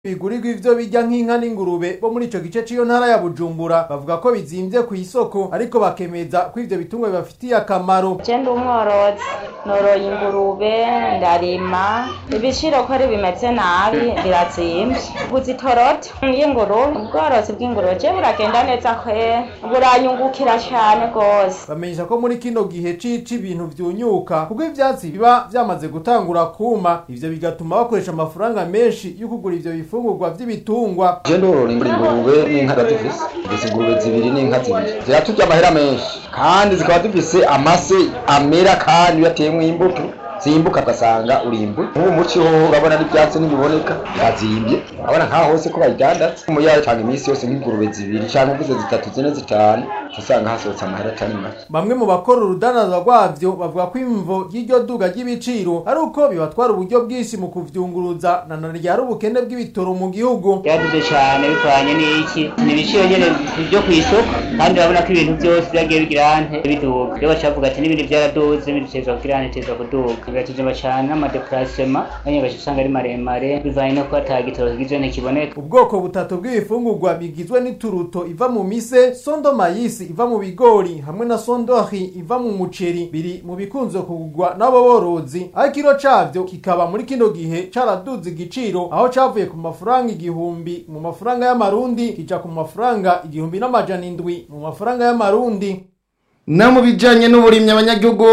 bigurirwa ivyo birya nk'inka n'ingurube bo muri ico gice c'iyo ntara ya Bujumbura bavuga ko bizimvye ku isoko ariko bakemeza ko ivyo bitungwa bibafitiye akamaro je ndi umworozi noroye ingurube ndarima ibiciro ko ari bimeze nabi birazimvye guza itoroto y'ingurube ubworozi bw'ingurube je buragenda neza kwe buranyungukira cane gose bamenyesha ko muri kino gihe cici ibintu vyunyuka kuko ivyatsi biba vyamaze gutangura kuma ivyo bigatuma bakoresha amafaranga menshi yo kugura ivyo bifungurwa vy'ibitungwa je ndorora ingurube n'inka ndazifise dufise ingurube zibiri n'inka zibiri ziraturya amahera menshi kandi zikaba zifise amase amera kandi iyo ateyemwo imbuto zimbuka ugasanga urimbuye nk'ubu muci ho urabona n'ivyatsi ntibiboneka birazimbye urabona nk'aho hose ko bayidandaza umuyaye canke iminsi yose nk'ingurube zibiri canke uvuze zitatu zine zitanu usanga hasohotse amahera atari make bamwe mu bakora urudandaza rwavyo bavuga ko imvo ry'iryo duga ry'ibiciro ari uko bibatwara uburyo bwinshi mu kuvyunguruza na none ryari ubukene bw'ibitoro mu gihugu byaduze cyane bivanye n'iki ni ibiciro nyene byo ku isoko kandi urabona ko ibintu byose byagiye bigira ante biduga rero bacavuga ati n'ibindi byaraduze ibindi bitezwa kugira ante bitezwa kuduga biratuzima cyane n'amadeplacement nyine baca usanga ari maremare bivanye no kuba ata gitoro kigize ntikiboneka ubwoko butatu bw'ibifungurwa bigizwe n'ituruto iva mu mise sondo mayisi iva mu bigori hamwe na sondori iva mu muceri biri mu bikunze kugurwa n'abo borozi aho ikiro cavyo kikaba muri kino gihe caraduze igiciro aho cavuye ku mafaranga igihumbi mu mafaranga y'amarundi kija ku mafaranga igihumbi n'amajana indwi mu mafaranga y'amarundi na mu bijanye n'uburimyi abanyagihugu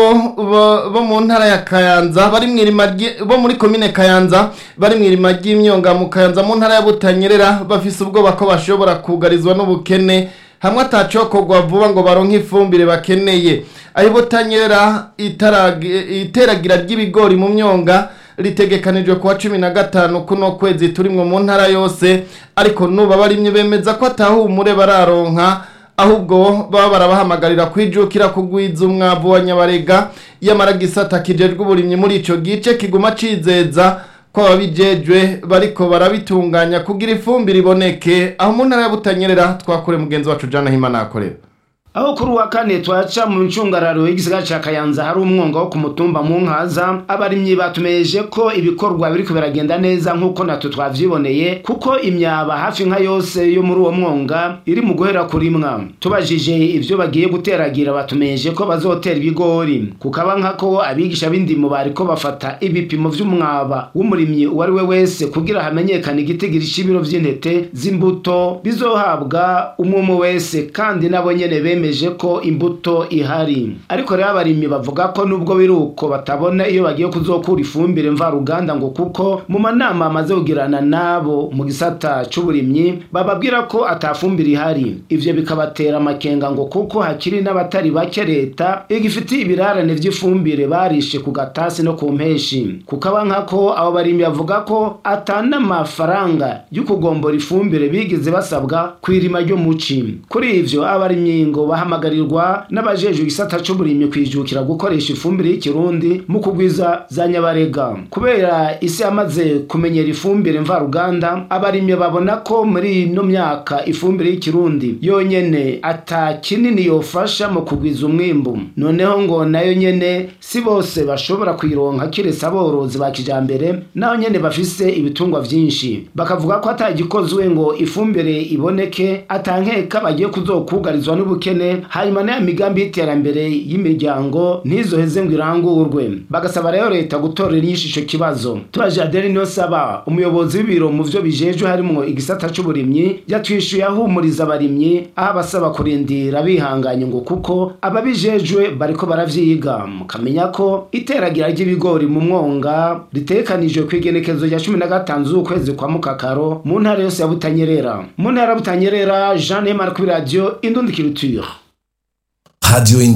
bo bo mu ntara ya Kayanza bari mwirima ryi- bo muri komine Kayanza bari mwirima ry'imyonga mu Kayanza mu ntara ya Butanyerera bafise ubwoba ko bashobora kugarizwa n'ubukene hamwe atacokorwa vuba ngo baronke ifumbire bakeneye aho Butanyerera itaragi- iteragira ry'ibigori mu myonga ritegekanijwe kuwa cumi na gatanu kuno kwezi turimwo mu ntara yose ariko nuba barimye bemeza ko atahumure bararonka ahubwo baba barabahamagarira kwijukira kugwiza umwavu wa nyabarega yamara gisata kijejwe uburimyi muri ico gice kiguma cizeza ko ababijejwe bariko barabitunganya kugira ifumbire iboneke aho mu ntara ya Butanyerera twakure mugenzi wacu Jana Himana akorera aho kuri uwa kane twaca mu ncungararo y'igisigara ca kayanza hari umwonga wo ku mutumba mu nkaza abarimyi batumeyeje ko ibikorwa biriko biragenda neza nk'uko natwe twavyiboneye kuko imyaba hafi nka yose yo muri uwo mwonga iri mu guhera kurimwa tubajije ivyo bagiye guteragira batumeyeje ko bazotera ibigori kukaba nkako abigisha b'indimo bariko bafata ibipimo vy'umwaba w'umurimyi uwo ari we wese kugira hamenyekane igitigiri c'ibiro vy'intete z'imbuto bizohabwa umwe umwe wese kandi nabo nyene bemeje ko imbuto ihari ariko rero abarimyi bavuga ko nubwo biri uko batabona iyo bagiye kuzokura ifumbire mvaruganda ngo kuko mu manama amaze kugirana nabo mu gisata c'uburimyi bababwira ko atafumbire ihari ivyo bikabatera amakenga ngo kuko hakiri n'abatari bake leta igifitiye ibirarane vy'ifumbire barishe ku gatasi no ku mpeshi kukaba nkako abo barimyi bavuga ko atanamafaranga yo kugombora ifumbire bigeze basabwa kw'irima ryo muci kuri ivyo abarimyi ngo bahamagarirwa n'abajejwe igisata c'uburimyi kwijukira gukoresha ifumbire y'ikirundi mu kugwiza za nyabarega kubera isi yamaze kumenyera ifumbire mvaruganda abarimyi babona ko muri ino myaka ifumbire y'ikirundi yonyene ata kinini yofasha mu kugwiza umwimbu noneho ngo nayo nyene si bose bashobora kuyironka kiretse aborozi ba kijambere naho nyene bafise ibitungwa vyinshi bakavuga ko atagikozwe ngo ifumbire iboneke atankeka bagiye kuzokugarizwa n'ubukene hanyuma n'aya migambi y'iterambere y'imiryango ntizoheze ngo irangurwe bagasaba rero leta gutorera inyishu ico kibazo tubaje adeli niyo saba umuyobozi w'ibiro mu vyo bijejwe harimwo igisata c'uburimyi yatwishuye ahumuriza abarimyi aho abasaba kurindira bihanganye ngo kuko ababijejwe bariko baravyiga mukamenya ko iteragira ry'ibigori mu mwonga ritekanijwe kw'igenekezo rya cumi na gatanu z'ukwezi kwa mukakaro mu ntara yose ya butanyerera mu ntara ya butanyerera jean nemar kuri radiyo indundikiriture Radio